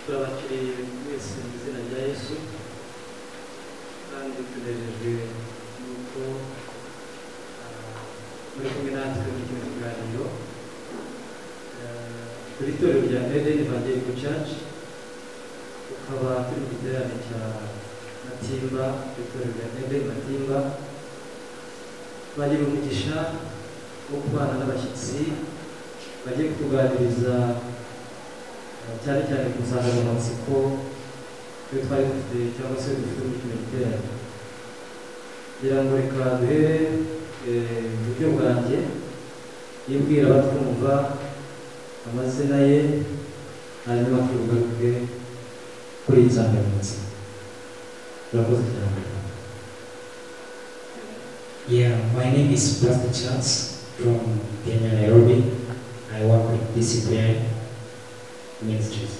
turabakiriye mwese mu izina rya yesu kandi tunejejwe nuko ah, muri kumwe natwe muri kino kiganiro Ah, turi itorero rya eden evangelical church tukaba turi mu giterane cya matimba itorero rya eden matimba bagira umugisha wo kubana n'abashyitsi bagiye kutuganiriza eh, cyane cyane ku nsanganyamatsiko iyo twari dufite cyangwa se dufite muri kino giterane kugira ngo reka duhere eh, iburyo bwanjye yibwira abatwumva amazina ye hanyuma tugaruke kuri iyi nsanganyamatsiko turakoze cyane Yeah, my name is Pastor Charles from Kenya, Nairobi. I work with DCPI Ministries.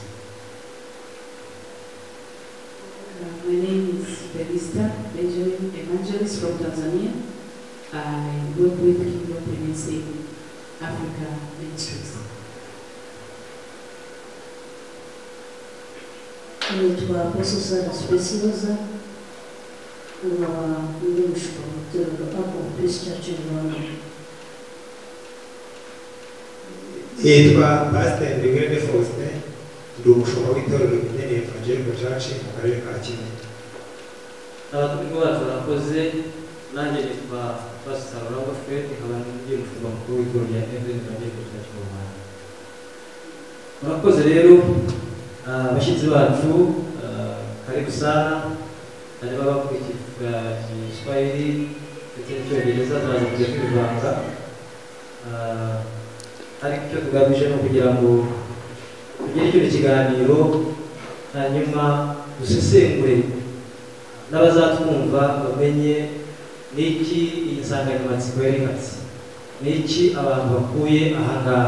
Uh, My name is Belista Benjamin Evangelist from Tanzania. I work with Kingdom Women's in Africa Ministries. nitwa apososara sipesiyoza nkaba ndi mushuka mu itorero apo pesi cacu rwanda yitwa pasiteri bigwende faustin ndi umushumba w'itorero rinini evangelico church mu karere ka kinyinya abatumwa bacu barakoze nanjye nitwa pasita rurangwa fred nkaba ndi umushumba mukuru w'itorero rya eden evangelical church mu rwanda murakoze rero ah, abashyitsi bacu ah, karibu sana harimo abakurikira igiswahili ndetse n'icyongereza tumaze kujya kwivanga Ah, ariko icyo tugamije ni ukugira ngo tugire kino kiganiro hanyuma dusesengure n'abazatwumva bamenye n'iki iyi nsanganyamatsiko yerekatse n'iki abantu bakuye aha ngaha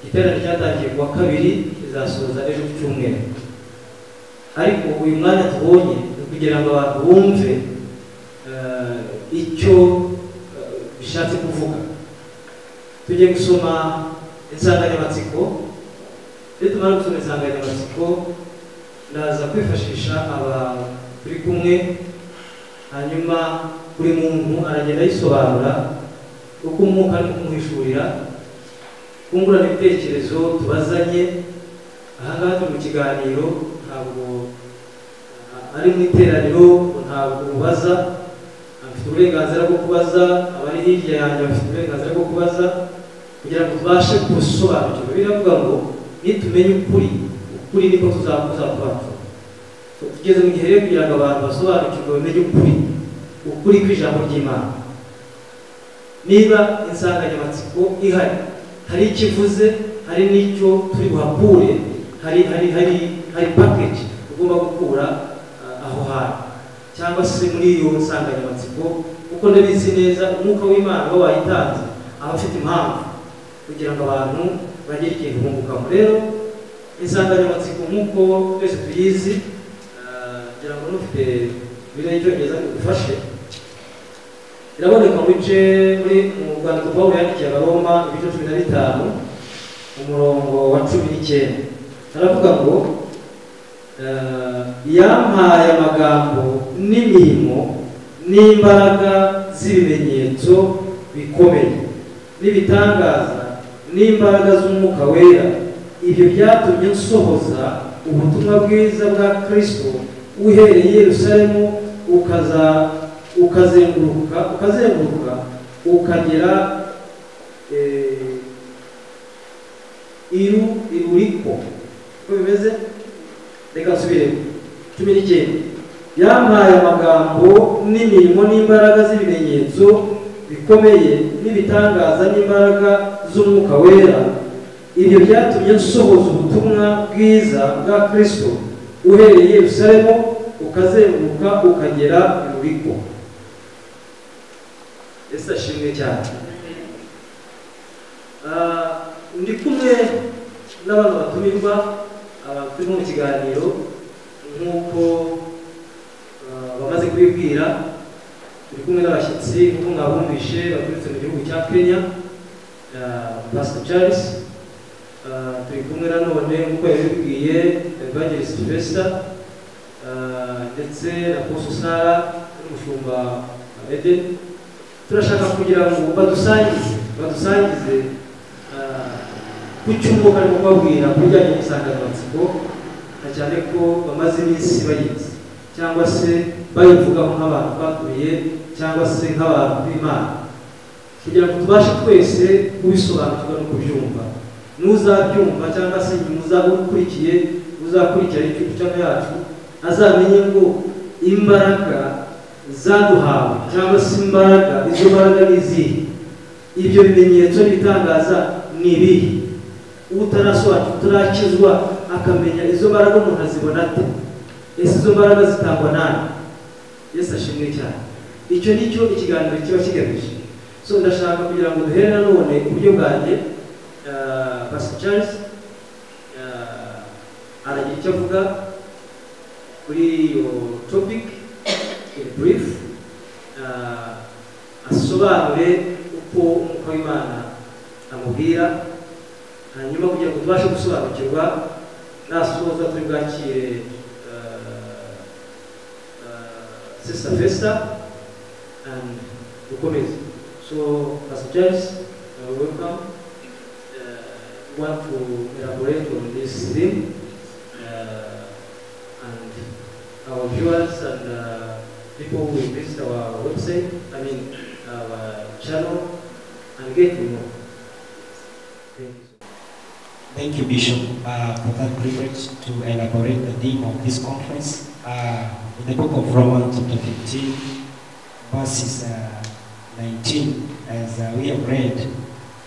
iterane cyatangiye kuwa kabiri kizasoza ejo ku cyumweru ariko uyu mwanya tubonye ni ukugira ngo abantu bumve eh, icyo eh, bishatse kuvuga tujye gusoma insanganyamatsiko iyo tumara gusoma insanganyamatsiko ndaza kwifashisha abantu turi kumwe hanyuma buri muntu aragenda ayisobanura uko umwuka ari kumuhishurira kungurana ibitekerezo tubazanye ahangaha turi mu kiganiro ntabwo a- ari mu iteraniro ntabwo ubaza afite uburenganzira bwo kubaza abari hirya yanjye bafite uburenganzira bwo kubaza kugira ngo tubashe gusobanukirwa biravuga ngo nitumenya ukuri ukuri niko tuzakuza kubacu tugeze mu gihe rero kugira ngo abantu basobanukirwe bamenye ukuri ukuri kw'ijambo ry'imana niba insanganyamatsiko ihari hari icyo ivuze hari n'icyo turi buhakure hari hari hari hari package tugomba gukura ah, aho hantu cyangwa se muri iyo nsanganyamatsiko kuko ndabizi neza umwuka w'imana we wayitanze aba afite impamvu kugira ngo abantu bagire ikintu bungukamo rero insanganyamatsiko nk'uko twese tuyizi ah, ngira ngo n'ufite biriya icyongereza bigufashe iraboneka mu bice muri mu rwandiko pawulo yandikiye abaroma ibice cumi na bitanu umurongo wa cumi n'icyenda aravuga ngo eh, yampaye amagambo n'imirimo n'imbaraga z'ibimenyetso bikomeye n'ibitangaza n'imbaraga z'umwuka wera ibyo byatumye nsohoza ubutumwa bwiza bwa kristo uhereye i yerusalemu ukaza ukazenguruka ukazenguruka ukagera eh, iru iruriko uko bimeze reka nsubire cumi n'icyenda yampaye amagambo n'imirimo n'imbaraga z'ibimenyetso bikomeye n'ibitangaza n'imbaraga z'umwuka wera ibyo byatumye nsohoza ubutumwa bwiza bwa kristo uhereye i yerusalemu ukazenguruka ukagera iruriko ese ashimwe cyane Ah, ndi kumwe n'abantu batumirwa abantu turimo mu kiganiro nk'uko ah, bamaze kubibwira turi kumwe n'abashyitsi nk'uko mwabumvishe baturutse mu gihugu cya kenya Ah, pastor charles Ah, turi kumwe nanone nk'uko yabibwiye evangelist sylvester ah, ndetse na poso sara n'umushumba amede turashaka kugira ngo badusangize badusangize ah, ku cyumba barimo babwira ku bijyanye n'insanganyamatsiko na cyane ko bamaze iminsi bayizi cyangwa se bayivugaho nk'abantu bakubiye cyangwa se nk'abantu b'imana kugira ngo tubashe twese kubisobanukirwa no kubyumva n'uzabyumva cyangwa se nyuma uzaba ukurikiye uzakurikirana icyicaro yacu azamenye ngo imbaraga zaduhawe cyangwa se imbaraga izo mbaraga ni izihe ibyo bimenyetso n'ibitangaza ni ibihe utarasobanukirwa utarakizwa akamenya izo mbaraga umuntu azibona ate ese izo mbaraga zitangwa nani yesu ashimwe cyane icyo ni cyo ikiganiro kiba kigamije so ndashaka kugira ngo duhere nanone uburyo bwanjye ah, pastor charles ah, aragira icyo avuga kuri iyo topic in brief ah, asobanure uko umwuka w'imana amubwira hanyuma kugira ngo tubashe gusobanukirwa nasoza turi bwakire ah, ah, sister festa and dukomeze so pastor charles uh, welcome uh, want to elaborate on this theme uh, and our viewers and uh, people who visit our website, I mean our channel, and get to know. Thank you. Thank you, Bishop, uh, for that privilege to elaborate the theme of this conference. Uh, in the book of Romans, chapter 15, verses uh, 19, as uh, we have read,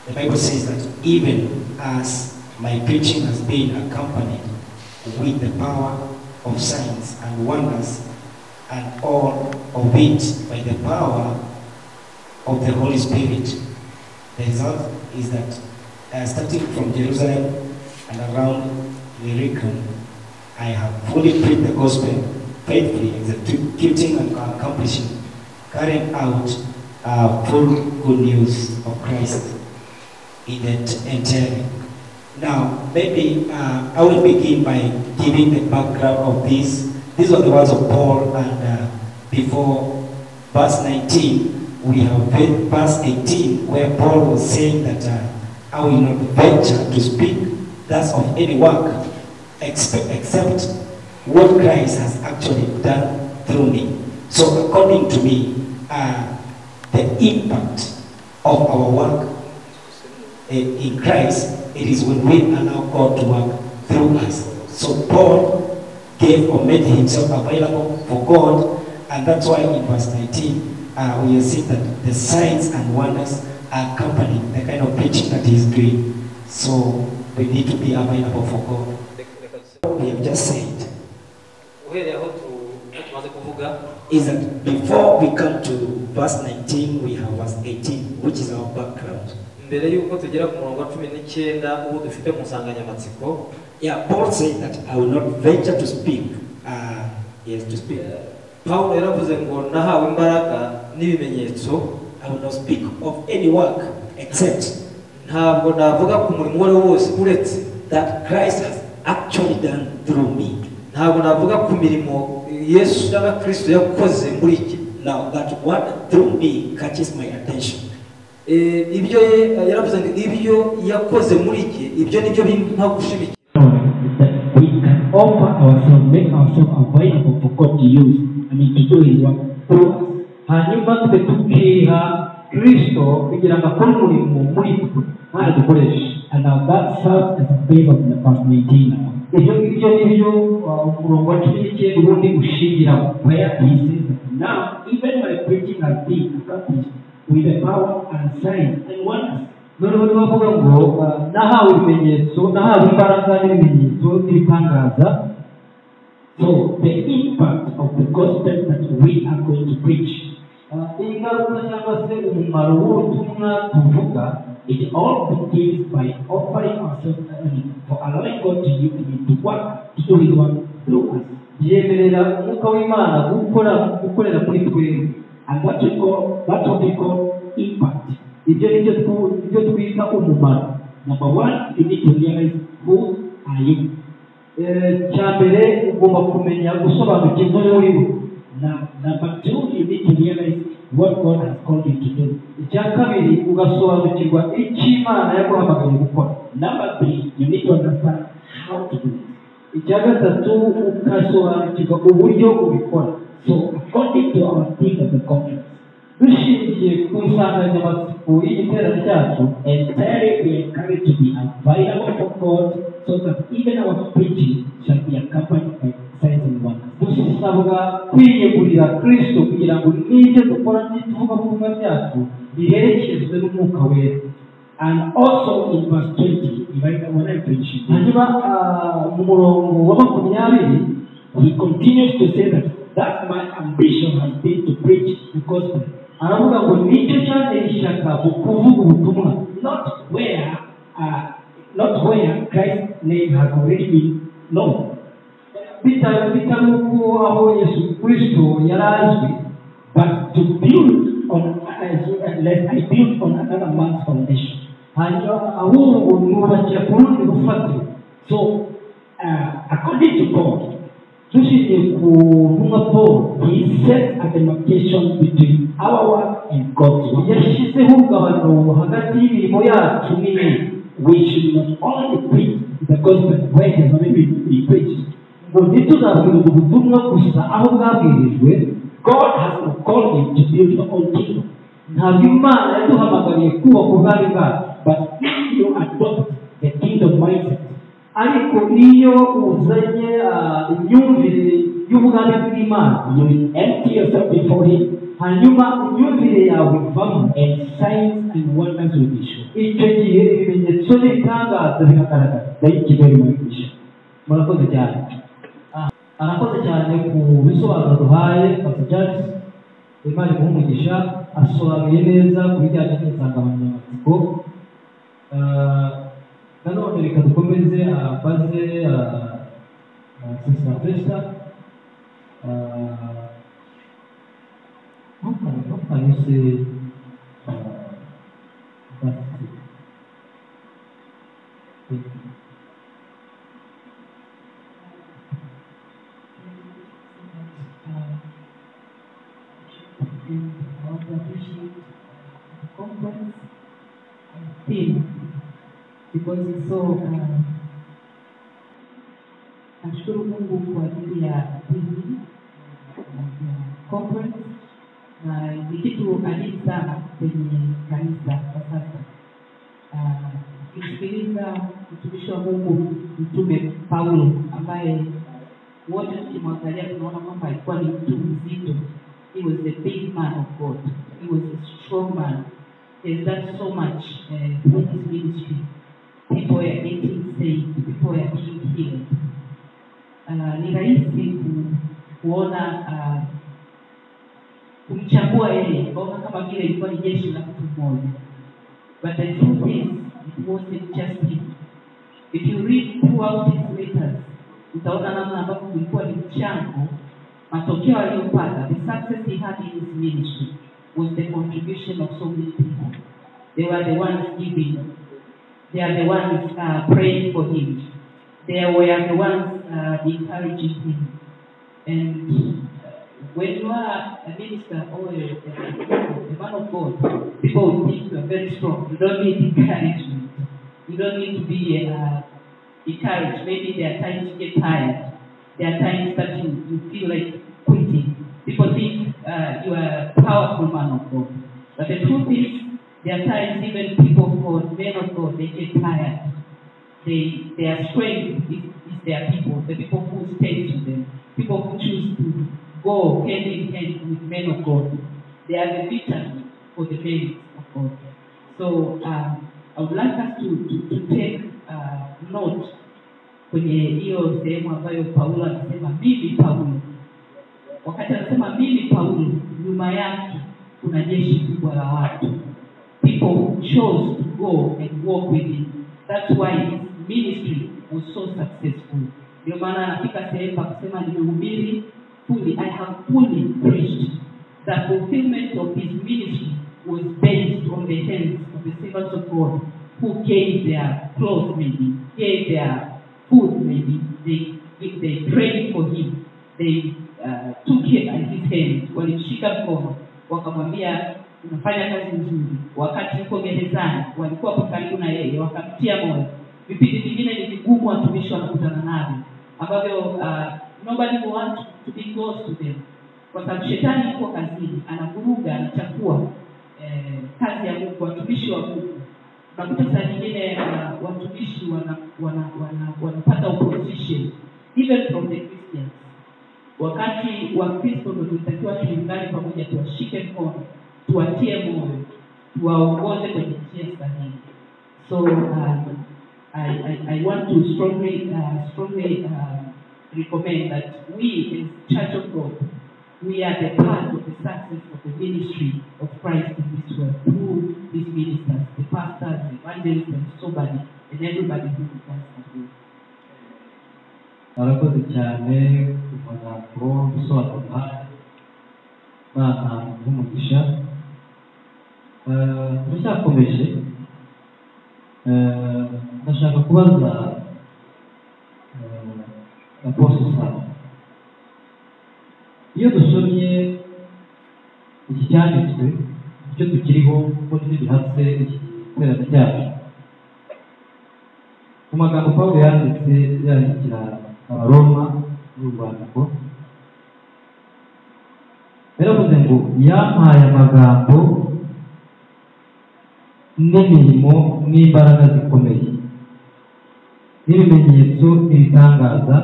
the Bible says that even as my preaching has been accompanied with the power of signs and wonders, and all of it by the power of the Holy Spirit, the result is that uh, starting from Jerusalem and around Illyricum, I have fully preached the gospel faithfully, executing and accomplishing, carrying out uh, full good news of Christ in it entirely. Now, maybe uh, I will begin by giving the background of this. These are the words of Paul, and uh, before verse 19, we have read verse 18, where Paul was saying that uh, I will not venture to speak thus of any work expe- except what Christ has actually done through me. So, according to me, uh, the impact of our work uh, in Christ, it is when we allow God to work through us. So Paul gave or made himself available for God, and that's why in verse 19 uh, we are seeing that the signs and wonders are accompanying the kind of preaching that he's doing. So we need to be available for God. What we have just said uhereye aho tu- aho tumaze kuvuga is that before we come to verse 19, we have verse 18, which is our background. mbere y'uko tugera ku murongo wa cumi n'icyenda uwo dufite mu nsanganyamatsiko Yeah, Paul said that I will not venture to speak. Uh, yes, to speak. eh, pawulo yaravuze ngo nahawe imbaraga n'ibimenyetso I will not speak of any work except ntabwo navuga ku murimo uwo ari wo wose uretse that Christ has actually done through me. ntabwo navuga ku mirimo yesu cyangwa kirisito yakoze muri iki Now, that what through me catches my attention. Eh, ibyo ye- yaravuze ngo ibyo yakoze muri iki ibyo nibyo bimpa gushimikira is that we can offer ourselves, make ourselves available for God to use, I mean, to do His work through us. hanyuma twe tukiha kristo kugira ngo akore umurimo muri twe kandi dukoreshe and now that serves as a base of the past 19 now. ibyo ngibyo ni byo uh, umurongo wa cumi n'icyenda ubundi ushingiraho where he says that now even my preaching has been accomplished with the power and signs and wonders noneho niba avuga ngo uh, nahawe ibimenyetso nahawe imbaraga n'ibimenyetso n'ibitangaza So the impact of the gospel that we are going to preach, ingaruka cyangwa se umumaro w'ubutumwa tuvuga, it all begins by offering ourselves I mean, for allowing God to use I mean, to work, to do His work through us. yemerera umwuka w'imana gukora gukorera muri twebwe and that we call that's what we call impact ibyo ni byo twu- byo twita umumaro number one you need to realize who are you Eh, cya mbere ugomba kumenya gusobanukirwa muri we now number two you need to realize what god has called you to do icya kabiri ugasobanukirwa icyo imana yaguhamagaye gukora number three you need to understand how to do it icya gatatu ugasobanukirwa uburyo ubikora so according to our theme of the conference dushingiye ku nsanganyamatsiko y'igiterane cyacu entirely we encourage to be available for God so that even our preaching shall be accompanied by signs and wonders. dusabwa kwiyegurira kirisito kugira ngo n'ibyo dukora n'ituvugabutumwa byacu biherekezwe n'umwuka wera And also in verse 20, if I, when I finish, this, hanyuma ah, mu murongo wa makumyabiri he continues to say that that my ambition has been to preach the gospel, aravuga ngo nicyo cyanteye ishyaka mu kuvuga ubutumwa not where uh, not where Christ's name has already been known, bitari bitari uko aho yesu kirisito yari azwi but to build on unless I build on another man's foundation. hanyuma ahubwo nubakira ku rundi rufatiro So uh, according to God, dushingiye ku ntumwa paul He sets a demarcation between our work and God's work. yashyizeho urugabano hagati y'imirimo yacu n'iye We should not only preach the gospel where it has already been preached. ngo ntituzabwirize ubutumwa gusa aho bwabwirijwe God has not called him to build your own kingdom. ntabwo imana yaduhamagariye kubaka ubwami bwacu But if you adopt the kingdom mindset, ariko iyo uzanye ah, imyumvire y'ubwami bw'imana you will empty yourself before him, hanyuma imyumvire yawe ivamo and signs and wonders will be shown. icyo gihe ibimenyetso n'ibitangaza biragaragara Thank you very much, Bishop. murakoze cyane Ah, arakoze cyane ku bisobanuro duhaye pastor Charles imana imuhumugisha asobanuye neza ku bijyanye n'insanganyamatsiko Ah, nanone reka dukomeze abaze sisita pesita ntukanuse Thank you. conference theme because it's so uh, nashukuru Mungu kwa ajili ya theme ya conference na ni kitu adimu sana kwenye kanisa kwa sasa. Ah, Ukisikiliza mtumishi wa Mungu Mtume Paulo ambaye wote tukimwangalia tunaona kwamba alikuwa ni mtu mzito. He was a big man of God. He was a strong man. There's done so much uh, in his ministry. People were getting saved. People were being healed. Uh, ni rahisi ku, kuona uh, kumchagua yeye kuona kama vile ilikuwa ni jeshi la mtu mmoja but the truth is it wasn't just him if you read throughout his letters utaona namna ambavyo kulikuwa ni mchango matokeo aliyopata the success he had in his ministry was the contribution of so many people they were the ones giving they are the ones uh, praying for him they were the ones uh, encouraging him and uh, when you are a minister or a, a, a man of God, people will think you are very strong. You don't need encouragement. You don't need to be uh, encouraged. Maybe there are times you get tired. There are times that you, you feel like quitting. People think uh, you are a powerful man of God. But the truth is, there are times even people of God, men of God, they get tired. They, their strength is, is their people, the people who stay to them, people who choose to go hand in hand with men of God. They are the victors for the men of God. So um, I would like us to, to, to take uh, note kwenye hiyo sehemu ambayo Paulo anasema mimi Paulo. Wakati anasema mimi Paulo, nyuma yake kuna jeshi kubwa la watu. People who chose to go and walk with him. That's why his ministry was so successful. Ndio maana anafika sehemu pa kusema nimehubiri fully, I have fully preached. The fulfillment of his ministry was based on the hands of the servants of God who gave their clothes maybe, gave their food maybe, they, if they prayed for him, they uh, took him at his hand, walimshika mkono, wakamwambia unafanya kazi nzuri. Wakati uko gerezani, walikuwa hapo karibu na yeye, wakamtia moyo. Vipindi vingine ni vigumu watumishi wanakutana navyo ambavyo uh, nobody will want to be close to them, kwa sababu shetani yuko kazini, anavuruga, anachafua eh, kazi ya Mungu, watumishi wa Mungu unakuta saa nyingine uh, watumishi wana, wana, wana, wanapata opposition even from the Christians. Wakati wa Kristo ndio tulitakiwa tuungane pamoja, tuwashike mkono, tuwatie moyo, tuwaongoze kwenye njia sahihi. So um, I, I, I want to strongly uh, strongly uh, recommend that we as Church of God we are the part of the success of the ministry of Christ in this world through these ministers, the pastors, the evangelists, and somebody, and everybody who becomes a murakoze cyane ku magambo gusobanura imana nk'umugisha Eh, turacyakomeje Eh, ndashaka kubaza aposto sana iyo dusomye iki cyanditswe icyo tukiriho kuko tugihatse iki giterane cyacu mu magambo pawulo yanditse yandikira abaroma n'urwandiko yaravuze ngo yampaye amagambo n'imirimo n'imbaraga zikomeye n'ibimenyetso n'ibitangaza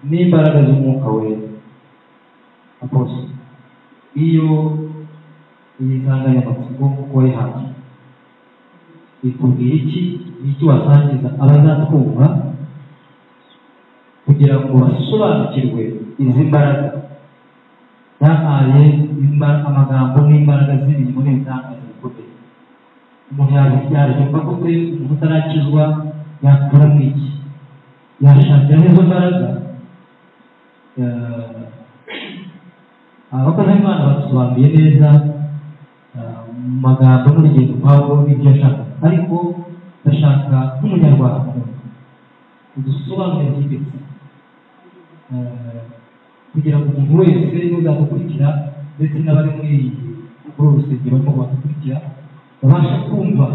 n'imbaraga z'umwuka wera aposo iyo iyi nsanganyamatsiko wayihabwa ikubwira iki n'iki wasangiza abazatwumva kugira ngo basobanukirwe izi mbaraga yahaye imba- amagambo n'imbaraga z'imirimo n'ibitangaza bikomeye umuntu yabi- yabyumva gute umuntu utarakizwa yakura mu iki yashakira n'izo mbaraga eh, abakozi b'imana badusobanuye neza eh, mu magambo n'urugendo pawulo n'ibyo ashaka ariko ndashaka nk'umunyarwanda udusobanurire byimbitse Eh, kugira ngo umuntu wese uzadukurikira ndetse n'abari muri iyi kuri uru rusengero barimo badukurikira babashe kumva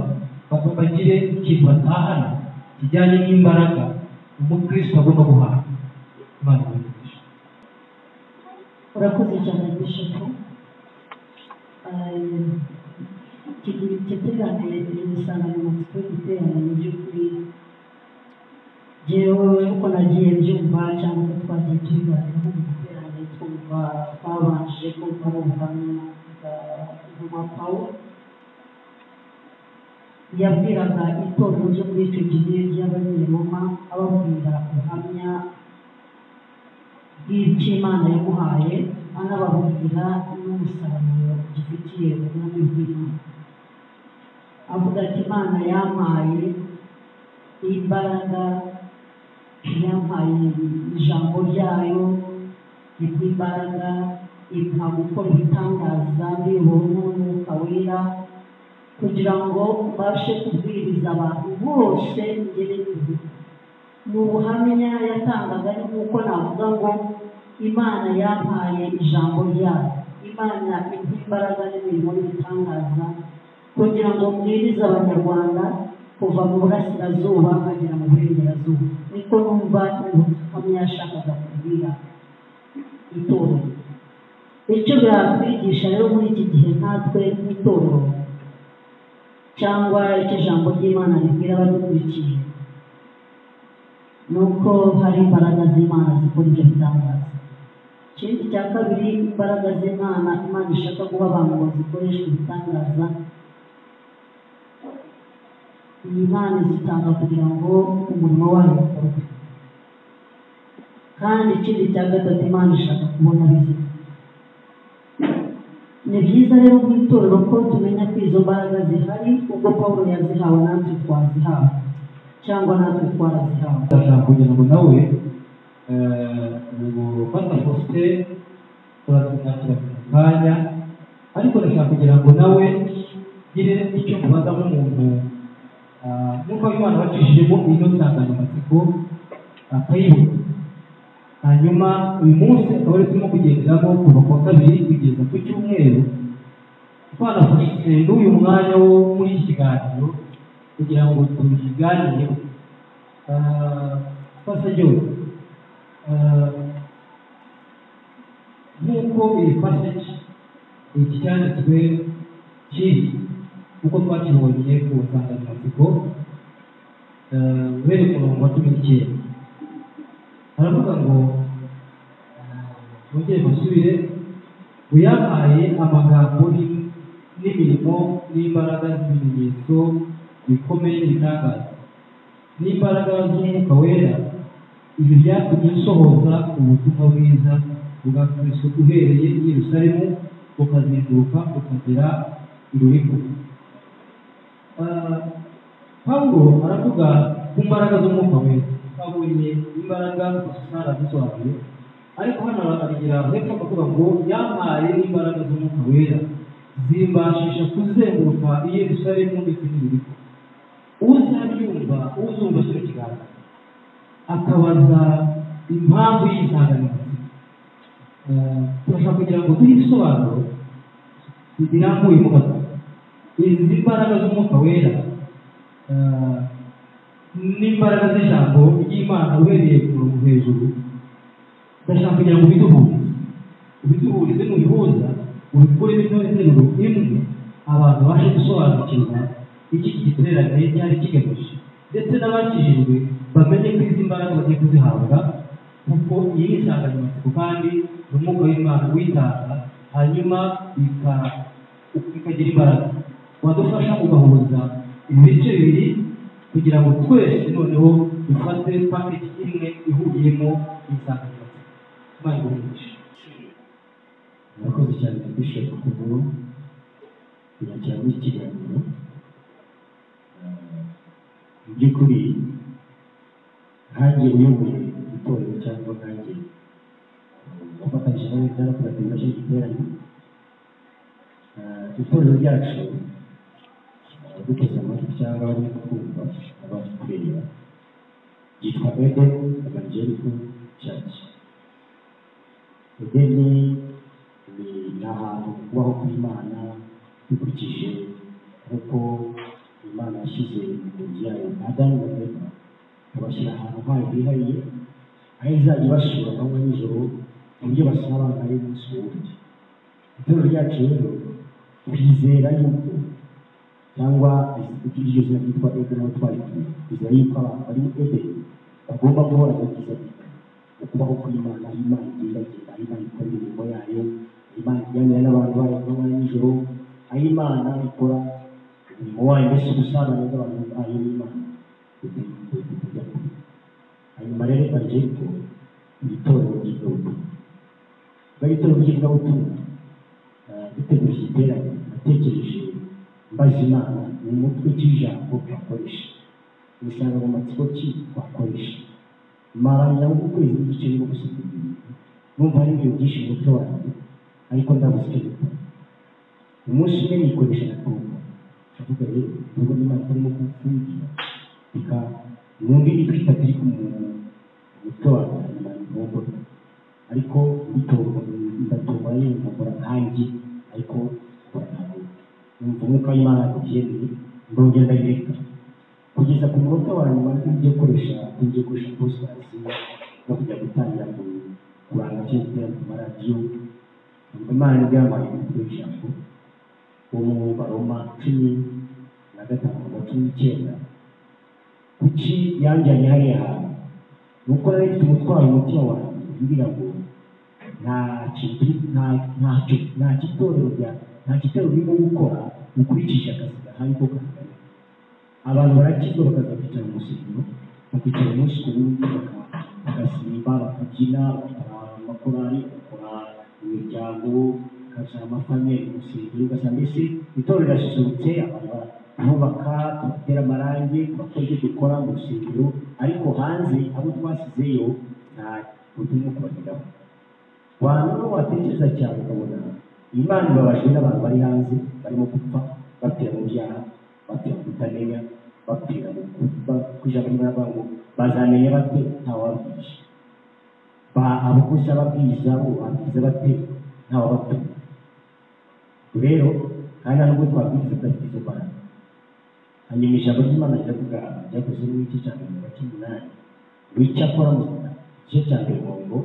ba- bagire ikintu batahana kijyanye n'imbaraga umukristo agomba guhaha imana ibagisha urakoze cyane bishopu kigira igiterane insanganyamatsiko y'igiterane mu by'ukuri jyewe uko nagiye mbyumva cyangwa uko twagiye tubiganiraho mu giterane twumva twabanje kumva n'ubuhamya bwa ntumwa pawulo yabwiraga itorero ryo muri icyo gihe ry'abanyeroma ababwira ubuhamya bw'iby'imana yamuhaye anababwira n'umusaruro gifitiye ubwami bw'imana avuga ati imana yampaye imbaraga yampaye ijambo ryayo ribwa imbaraga impa gukora ibitangaza mbiyobowe n'umwuka wera kugira ngo mbashe kubwiriza abantu bose ngere kure ni ubuhamya yatangaga ni nk'uko navuga ngo imana yampaye ijambo ryayo imana impa imbaraga n'imirimo n'ibitangaza kugira ngo mbwirize abanyarwanda kuva mu burasirazuba nkagera mu burengerazuba niko numva ubuhamya yashakaga kubwira itorero icyo biratwigisha rero muri iki gihe natwe nk'itorero cyangwa icyo ijambo ry'imana ribwira abadukurikiye nuko hari imbaraga z'imana zikora ibyo bitangaza ikindi cya kabiri imbaraga z'imana imana ishaka guha abantu ngo zikoreshe ibitangaza iyi mana izitanga kugira ngo umurimo wayo ukorwe kandi ikindi cya gatatu imana ishaka kubona bizima ni byiza rero mu itorero ko tumenya ko izo mbaraga zihari ubwo pawulo yazihawe natwe twazihawe cyangwa natwe twarazihawe ndashaka kugira ngo nawe eh, ngo fata posite turazimwakira ku kanya ariko ndashaka kugira ngo nawe ngire icyo mubaza nk'umuntu Ah, nk'uko imana wacishijemo ino nsanganyamatsiko akayibuka hanyuma uyu munsi akaba ari turimo kugenderamo kuva ku wa kabiri kugeza ku cyumweru twanafashe n'uyu mwanya wo muri iki kiganiro kugira ngo tuyiganireho pasageho nk'uko iyi pasaje iki cyanditswe kiri nk'uko twakibonye ku nsanganyamatsiko eh, uhereye ku murongo wa cumi n'icyenda baravuga ngo bongere basubire uyahaye amagambo n'i- n'imirimo n'imbaraga z'ibimenyetso bikomeye n'ibitangaza n'imbaraga z'umwuka wera ibi byatumye nsohoza ubutumwa bwiza bwa kristo uhereye i yerusalemu bukazenguruka bukagera i ruriko Ah, pawulo aravuga ku mbaraga z'umwuka wera twabonye imbaraga gusa dusobanure ariko hano aragira hepfo akavuga ngo yampaye n'imbaraga z'umwuka wera zimbashisha kuzenguruka i yerusalemu ndetse n'ibiriko uzabyumva uzumva kino kiganiro akabaza impamvu y'insanganyamatsiko Ah, turashaka kugira ngo duhe ibisobanuro birambuyemo gato izi mbaraga z'umwuka wera eh, n'imbaraga z'ijambo ry'imana uhereye ku murongo hejuru ndashaka kugira ngo ubiduhurize ubiduhurize nubihuza ubikuremo interuro imwe abantu babashe gusobanukirwa iki giterane cyari kigamije ndetse n'abakijijwe bamenye ko izi mbaraga bagiye kuzihabwa kuko iyi ni insanganyamatsiko kandi ni umwuka w'imana uyitanga hanyuma bika- bikagira imbaraga wadufasha ugahuza ibice bibiri kugira ngo twese noneho dufate paketi imwe ihuriyemo insanganyamatsiko imana igurisha murakoze cyane bishop kubwo kunyakira muri iki kiganiro Eh, mu by'ukuri nkanjye uyoboye itorero cyangwa nkanjye wafatanyije nawe n'abakurativa cy'iki giterane Eh, itorero ryacu eh, duteze amatwi cyangwa bari kumva abari kureba ryitwa eden evangelical church edeni ni ahantu kubaho kw'imana bikurikije nk'uko imana yashyize imigenzi yayo adamu na eva ikabashyira ahantu hayo hihariye aho izajya ibasura amanywa nijoro ku buryo basabana y'umunsi wundi itorero ryacu rero twizera yuko cyangwa iryo zina ryitwa edeni aho twarituye twizera yuko abantu bari muri edeni bagomba guhora bagize ati ukubaho kw'imana aho imana igenda igenda aho imana ikora imirimo yayo aho imana iganira n'abantu bayo ku manywa nijoro aho imana ikora umurimo wayo mbese ubusabane bw'abantu bayo n'imana kujya kure hanyuma rero evangelito ni itorero ry'ivugabutumwa kuba ari itorero ry'ivugabutumwa eh, dutegura iki giterane natekereje mbaza imana ni umutwe cy'ijambo twakoresha ni insanganyamatsiko ki twakoresha maranya ukwezi n'igice no gusoma ibintu numva ari ibintu byinshi mu mutwe wanjye ariko ndabuze icyo gukora umunsi umwe nikoresha natumva ndavuga rero nubwo n'imana itarimo kumfungira reka numve imitwe itatu iri ku mu- mu mutwe wanjye hanyuma ntumbona ariko bitorwa ndatumva yewe nkakora nkanjye ariko nkakora nkanjye numva umwuka w'imana ubyemeye ndongera ndabireka kugeza ku munota wa nyuma ngiye gukoresha ngiye gukoresha positasi no kujya gutangira ku- kuranga cyo giterane ku maradiyo imana nibwo yampaye umutwe w'ijambo wo mu baroma cumi na gatanu na cumi n'icyenda kuki yanjyanye hariya hantu ni uko nari mfite umutwaro mu mutima wanjye mbwira ngo nta kintu nta- ntacyo nta gitorero rya- nta gitorero urimo gukora ukurikije akazi gahari ko kangana abantu barakizwa bakaza kwicara mu rusengero bakicara umunsi ku wundi baka- bagasimba bakabyina bakora amakorari bakora imiryango bakazana amafamili mu rusengero ugasanga mbese itorero rirasusurutse abantu barubaka tubatera amarangi tubakora ibyo dukora mu rusengero ariko hanze abo twasizeyo nta uturimo kubageraho wantu n'uwo watekereza cyane ukabona imana ibabajwe n'abantu bari hanze barimo gupfa bapfira mu byaha bapfira mu kutamenya bapfiranye kujya kuri bariya bantu bazamenya bate ntawababwije ba abakozi ababwiriza bo babwiriza bate ntawabatuma rero kandi nta n'ubwo twabwiriza tudafite izo mbaraga hanyuma ijambo ry'imana riravuga ryakoze n'igice cya mirongo ine cy'umunani wica akora mu gice cya mirongo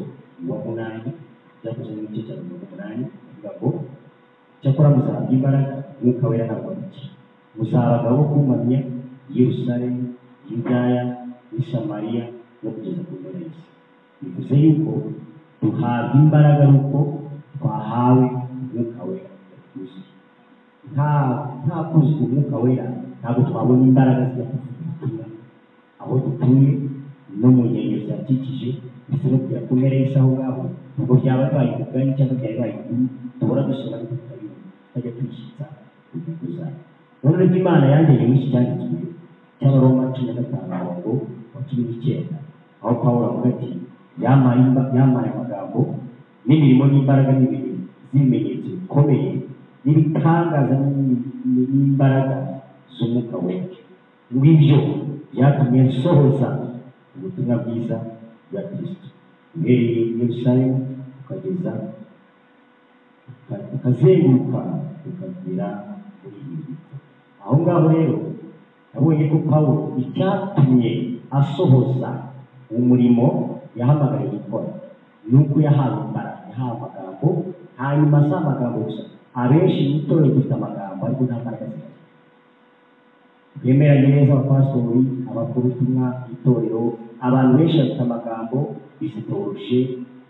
wa munani byakoze n'igice cya mirongo umunani avuga ngo cyakora muzaba imbaraga umwuka wera ntabwo muke muzaba abagabo bo kumamya yerusalemu yudaya n'i samariya no kugeza ku mpera y'isi bivuze yuko duhabwa imbaraga nuko twahawe umwuka wera yatuzuye nta nta kuzwa umwuka wera ntabwo twabona imbaraga zijya kuvuga ubutumwa aho dutuye no mu nkengero zihakikije ndetse no kugera ku mpera y'isi aho ngaho ubwo byaba bibaye umugani cyangwa byaba bibaye inkuru duhora dusoma ariko tutajya twishyitsa ku ntego zayo none ibyo imana yangeye muri iki cyanditswe cy'abaroma cumi na gatanu umurongo wa cumi n'icyenda aho pawulo avuga ati yamaye imba- yamaye amagambo n'imirimo n'imbaraga n'ibintu z'ibimenyetso bikomeye n'ibitangaza n'imi- ni- n'imbaraga z'umwuka wera ngwibyo byatumye nsohoza ubutumwa bwiza bwa kristo uhereye i yerusalemu ukageza ukazenguruka ukagera muri Yeriko aho ngaho rero nabonye ko pawulo icyatumye asohoza umurimo yahamagariwe gukora ni uko yahawe imbaraga yahawe amagambo hanyuma si amagambo gusa abenshi mu itorero dufite amagambo ariko nta mbaraga zihari twemeranye neza abapasitori abakuru ubutumwa itorero abantu benshi bafite amagambo bizitoroshe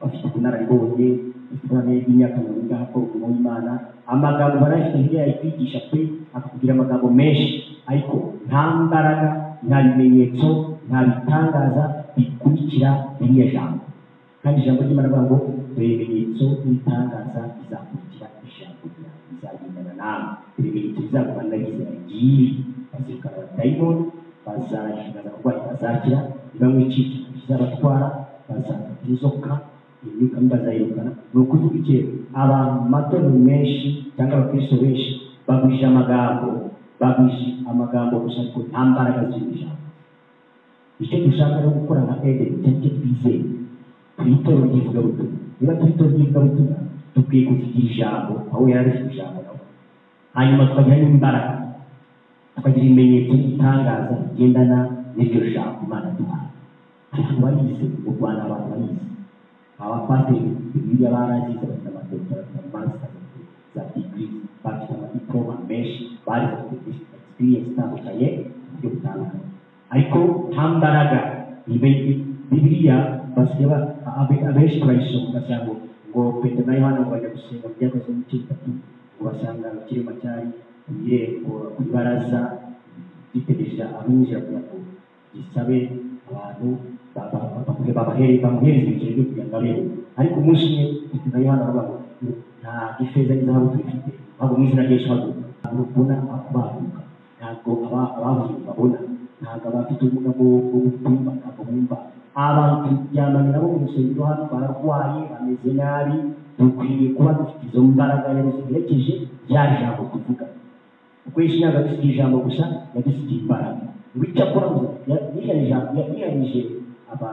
bafite ubunararibonye bafite ubunararibonye bw'imyaka mirongo ine akora umurimo w'imana amagambo barayafite hirya yayikwigisha pe akakubwira amagambo menshi ariko nta mbaraga nta bimenyetso nta bitangaza bikurikira ririya jambo kandi ijambo ry'imana avuga ngo dore ibimenyetso n'ibitangaza bizakurikira ijambo ryawe bizagendana nawe dore ibimenyetso bizagumana n'abizera ngibi bazirukana dayimoni bazagaragaza abarwayi bazakira bamwe icyica bizabatwara bazakata inzoka imyuka mibi bazayirukana ni ukuvuga iki abantu mu matorero menshi cyangwa abakristo benshi bagwije amagambo bagwije amagambo gusa ariko nta mbaraga z'iri jambo icyo dushaka rero gukora nka edeni cyangwa icyo twizeye twitoro ry'ivugabutumwa niba twitoro ry'ivugabutumwa dukwiye kuvugira ijambo aho yari afite ijambo nawe hanyuma tukagira n'imbaraga tukagira ibimenyetso n'ibitangaza bigendana n'iryo jambo imana duhaye abantu barize mu rwanda abantu barize abapasiteri bibiriya barazize bafite amadokita bafite amasita za digiri bafite amadipoloma menshi barize bafite egisipiriyensi itandukanye mu buryo butandukanye ariko nta mbaraga ibe- bibiriya basigaye ba- abe- abenshi turayisoma ugasanga ngo petero na yohana ngo bajya gusenga mu byakozwe mu bice bitatu ngo basanga mu kirema cyari ku irembo ku ibaraza gitegereje abinjira kugira ngo gisabe abantu ba- ba- ba- bamuhe- babahere- bamuhereza ibiceri byo kugira ngo abeho ariko umunsi umwe petero na yohana baravuga ngo ntabwo ifeza n'izahabu tubifite ahubwo mu izina ry'yesu haguruka ntabwo ubona abaguruka ntabwo aba- abahuye babona ntabwo abafite ubumuga bwo bwo kutumva ntabwo bumva abantu turyamanye nabo mu rusengero hano bararwaye bameze nabi dukwiye kuba dufite izo mbaraga yari ziherekeje rya jambo tuvuga kuko yesu ntabwo yadusigiye ijambo gusa yadusigiye imbaraga ngo icyo akora gusa ya- yihani ijambo- ya- yihanije aba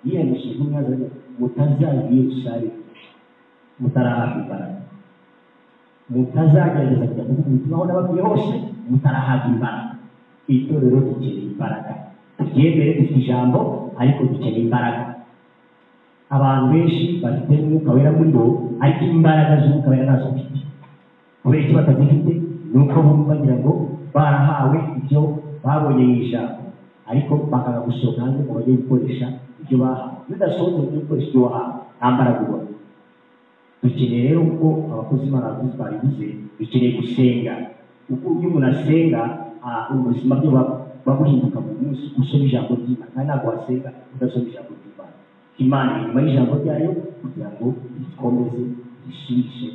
yihanije intumwa zawe mutazajya i yerusalemu mutarahabwa imbaraga mutazagerageza kujya kuvuga ubutumwa aho nababwiye hose mutarahabwa imbaraga itorero dukeneye imbaraga turyemere dufite ijambo ariko dukeneye imbaraga abantu benshi bafite umwuka wera muri bo ariko imbaraga z'umwuka wera ntazo bafite kubera icyo batazifite ni uko bumva bagira ngo barahawe ibyo babonye mu ijambo ariko bakanga gusohoka hanze ngo bajye gukoresha ibyo bahawe iyo udasohotse ngo ujye gukoresha ibyo wahawe nta mbaraga ubona dukeneye rero ko abakozi b'abaguzi babivuze dukeneye gusenga kuko iyo umuntu asenga ah, ubuzima bwe buba buba buhinduka buri munsi uko usoma ijambo ry'imana kandi ntabwo wasenga udasoma ijambo ry'imana imana iri inyuma y'ijambo ryayo kugira ngo rikomeze risubishe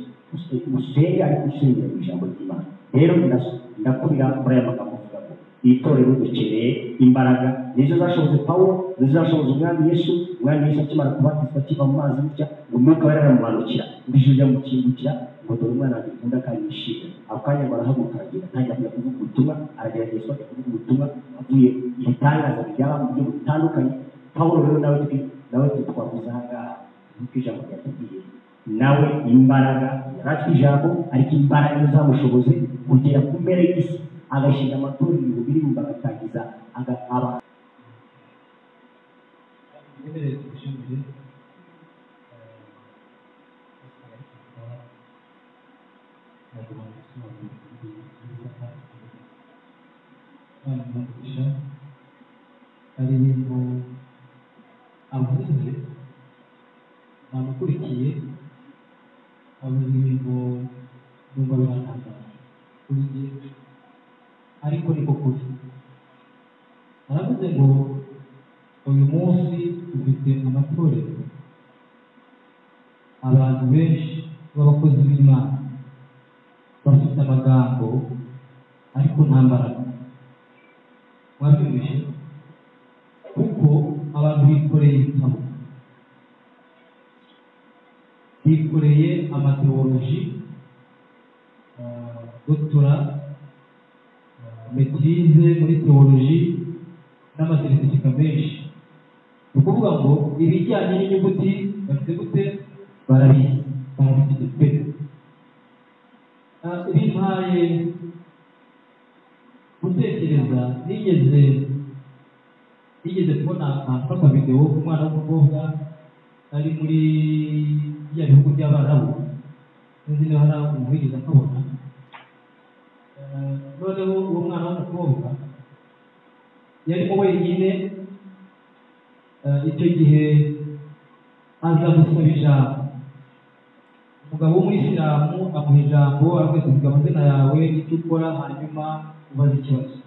usenge ariko usengera mu ijambo ry'imana rero ndas- ndakubira muri aya magambo avuga ngo itorero dukeneye imbaraga nizo zashoboze pawulo nizo zashoboze umwami yesu umwami yesu akimara kubatizwa akiva mu mazi gutya ngo umwuka wera aramumanukira ngo ijuru ryamukingukira ngo dore umwana wanjye ukunda kandi yishimye ako kanya barahaguruka aragenda atangira kujya kuvuga ubutumwa arageragezwa ajya kuvuga ubutumwa avuye ibitangaza bijyaba mu buryo butandukanye pawulo rero nawe twe nawe twe twavuze aha ngaha nk'uko ijambo ryatubwiye nawe imbaraga yaratwe ijambo ariko imbaraga nizo zamushoboze kugera ku mpera y'isi agashinga amatorero ibihumbi n'ibihumbi agatangiza aga- aba harimo abakuze bamukurikiye abazi ibintu numva birantangaje kuri njye ariko niko kuri baravuze ngo uyu munsi dufite amatorero abantu benshi b'abakozi b'imana bafite amagambo ariko nta mbaraga mwabyumvise kuko abantu bikoreye ibitabo bikoreye amatewoloji dotora metirize muri tewoloji n'amasertifika menshi ni ukuvuga ngo ibijyanye n'inyuguti bafite gute barabizi barabifite pe Ah, bimpaye gutekereza nigeze nigeze kubona amfata videwo umwana w'umukobwa ari muri bya bihugu by'abarabu n'izindi niba hari umubwiriza akabona Eh, noneho uwo mwana w'umukobwa yarimo wenyine eh, icyo gihe aza gusaba ijambo umugabo w'umuyisilamu amuha ijambo akamubwira amazina yawe n'icyo ukora hanyuma ubaza ikibazo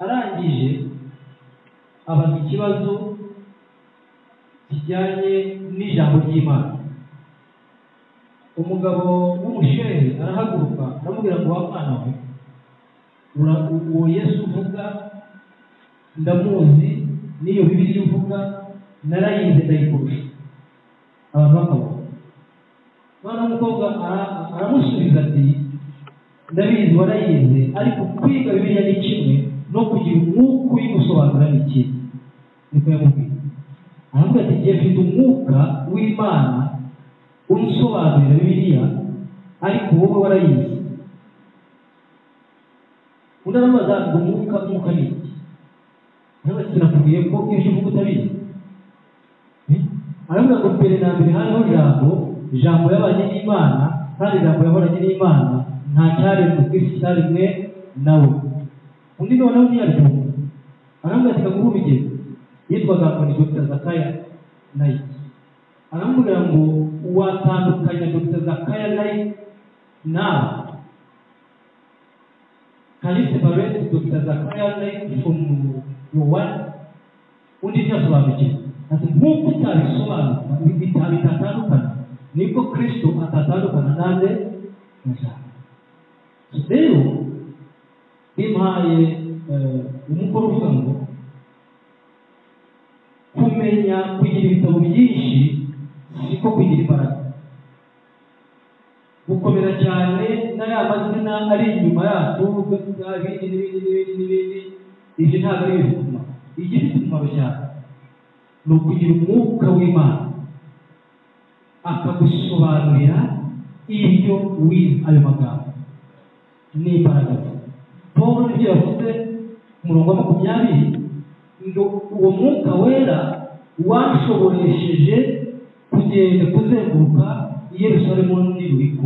arangije abaza ikibazo kijyanye n'ijambo ry'imana umugabo w'umushehe arahaguruka aramubwira ngo wa mwana we ura- uwo yesu uvuga ndamuzi n'iyo bibiriya uvuga narayize ndayikurusha abantu bakabona mwana w'umukobwa ara- aramusubiza ati ndabizi warayize ariko kwiga bibiriya ni kimwe no kugira umwuka uyigusobanura ni kimwe niko yamubwiye aravuga ati igihe mfite umwuka w'imana unsobanurira bibiliya ariko wowe warayizi undi aramubaza ngo umwuka umwuka ni iki nawe ati nakubwiye ko ibyo uvuga utabizi Eh? aravuga ngo mbere na mbere hariho jambo jambo yabanye n'imana kandi jambo yahoranye n'imana nta cyaremwe ku isi cyaremwe nawe undi noneho ntiyabyumva aravuga ati kaguha urugero yitwaga ngo ni dr zakaya nayiki aramubwira ngo watandukanya dr zakaya nayi nawe can you separate dr zakaya nayi from your wife undi ntasobanukirwa ati nk'uko utabisobanura ibitabo bitatandukana nibwo kristo atatandukana nande na jambo So rero bimpaye eh, umukoro uvuga ngo kumenya kugira ibitabo byinshi siko kugira imbaraga gukomera cyane na ya mazina ari inyuma yacu dufite ibindi n'ibindi n'ibindi n'ibindi ibyo ntabwo ari ibifite umumaro igifite umumaro cyane ni ukugira umwuka w'imana akagusobanurira ibyo wize ayo magambo n'imbaraga ze pawulo nibyo yavuze ku murongo wa makumyabiri ngo uwo mwuka wera washoboresheje kugenda kuzenguruka i yerusalemu n'ibiriko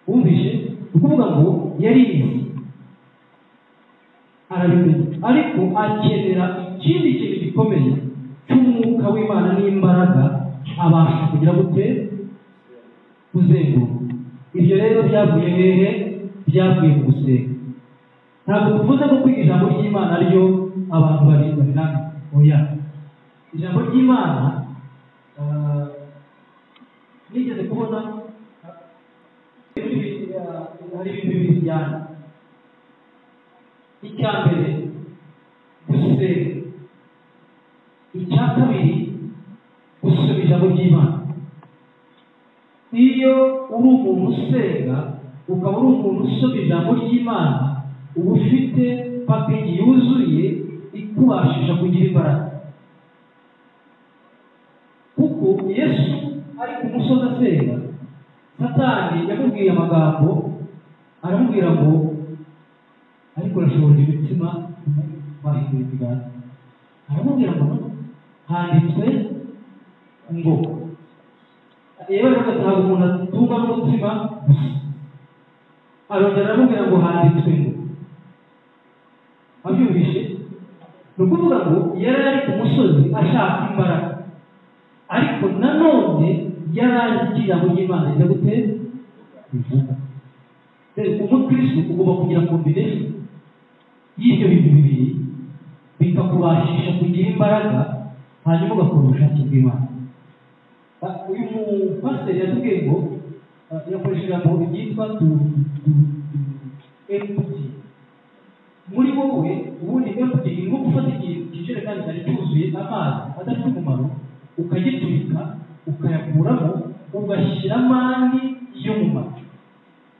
wumvise ni ukuvuga ngo yarizi arabimenya ariko akenera ikindi kintu gikomeye cy'umwuka w'imana n'imbaraga abasha kugira gute kuzenguruka ibyo rero byavuye hehe byavuye mu gusenga ntabwo tuvuze ko kwiga ijambo ry'imana ryo abantu barindwa biranga oya ijambo ry'imana ah, nigeze kubona ah, hari ibintu bibiri bijyana icya mbere gusenga icya kabiri gusubiza ijambo ry'imana iyo uri umuntu usenga ukaba uri umuntu usoma ijambo ry'imana uba ufite pakeji yuzuye ikubashisha kugira imbaraga kuko yesu ari ku musozi asenga satani yamubwiye amagambo aramubwira ngo ariko urashobora imitima bahindura ibiganza aramubwira ngo handitswe ngo yewe agataha umuntu atumva n'umutima gusa arongera aramubwira ngo handitswe ngo abyumvishe ni ukuvuga ngo yari ari ku musozi ashaka imbaraga ariko nanone yari azi ko ijambo ry'imana rijya gutera bivuga rero umukirisitu ugomba kugira kombination y'ibyo bintu bibiri bikakubashisha kugira imbaraga hanyuma ugakora ubushake bw'imana uyu mupasiteri yatubwiye ngo yakoresha ijambo ryitwa emputi muri wowe ubundi emputi ni nko gufata ikintu kijerekani cyari cyuzuye amazi adafite umumaro ukagitwika ukayakuramo ugashyiramo andi yo mu macu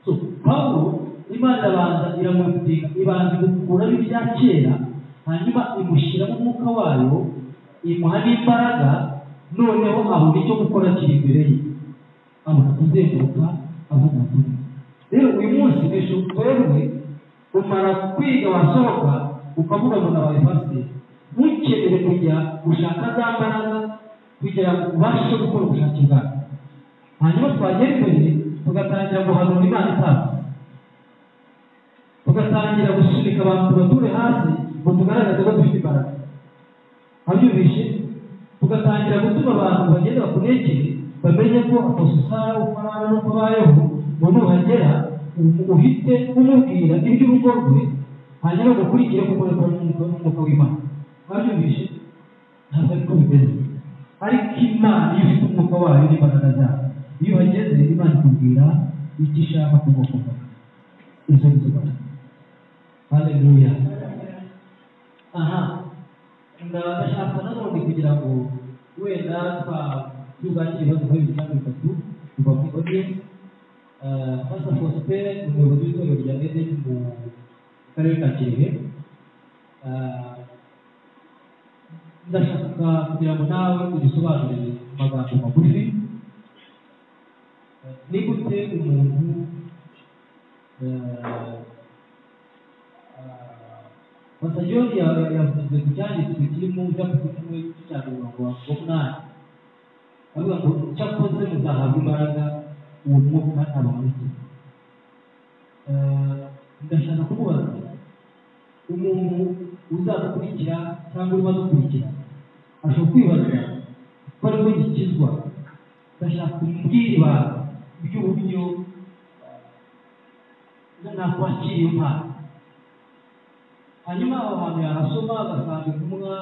so pawulo imana irabanza iramutika ibanza igukuraho ibya kera hanyuma imushyiramo umwuka wayo imuha n'imbaraga noneho abona icyo gukora kiri imbere ye abona kuzenguruka avuga ati rero uyu munsi ejo twewe umara kwiga wasohoka ukavuga ngo nabaye pasiteri ntukenere kujya gushaka za mbaraga kugira ngo ubashe gukora ubushake bwawe hanyuma twagera imbere tugatangira guhanura imana itazi tugatangira gusunika abantu tubature hasi ngo tugaragaze ko dufite imbaraga abyumvishe tugatangira gutuma abantu bagenda bakunegere bamenye ko apositara ukarara n'uko bayeho ngo nuhagera uhite umubwira iby'urugo rwe hanyuma ugakurikire kuko n'umwuka n'umwuka w'imana babyumvishe ntabwo ariko bimeze ariko imana iyo ufite umwuka wayo n'imbaraga zayo iyo uhageze imana ikubwira icyo ishaka kumukunda izo nizo mbaraga haleluya aha ndashaka nanone kugira ngo wenda twatugakira ibibazo kuri bibiri cyangwa bitatu kuva muri odiyensi pasa faustin ni umuyobozi w'itorero rya edeni mu karere ka kirehe ndashaka kugira ngo nawe udusobanurire amagambo magufi ni gute umuntu gusa yombi yavuze ku cyanditswe kirimo cyapfa kimwe cy'ijana mirongo makumyabiri avuga ngo cyakoze muzahabwa imbaraga uwo mwuka abamurike ndashaka kumubaza umuntu uzadukurikira cyangwa urimo adukurikira ashobora kwibaza ko ari we gikizwa ndashaka kumubwira ibanga ry'uburyo nakwakira impano hanyuma aho hantu yarasoma agasanga intumwa